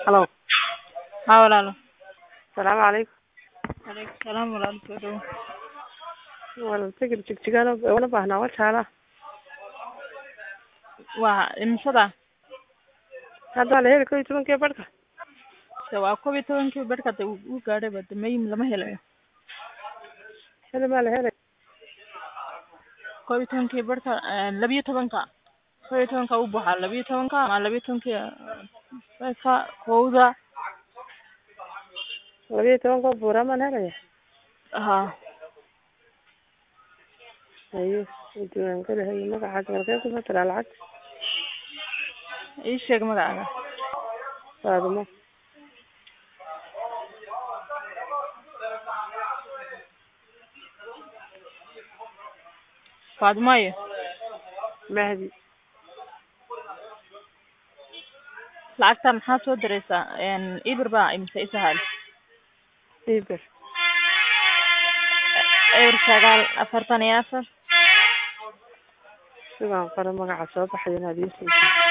Halo. Haa walaalo. Salaamu calaykum. Calaykum salaam walaal soo dhawo. Walaal tigir jigjigaano una baahnaa waa jaala. Waa imisada? Hadda waa la heli kow iyo tobankii barhka. Se waa kow iyo tobankii barhka hada uu gaadhay ba damay lama helayo. Heli maa la helay. Kow iyo tobankii barhka laba iyo tobanka. Kow iyo tobanka uu buuxaa laba iyo tobanka ama laba iyo tobankii barhka kowda. Laba iyo tobanka buuraa maan helaya. Haa. Haye diiwaan geli haye magacaaga halkee ku mataraa lacag Ii sheeg magacaaga. Faadumo. Faadumo iyo Mahdi. lacagta maxaa soo diraysaa een ibir baa imise isahal Iber. eber sagaal afartan iyo afar Sigaan qora magaca soo baxay inaad ii siiso.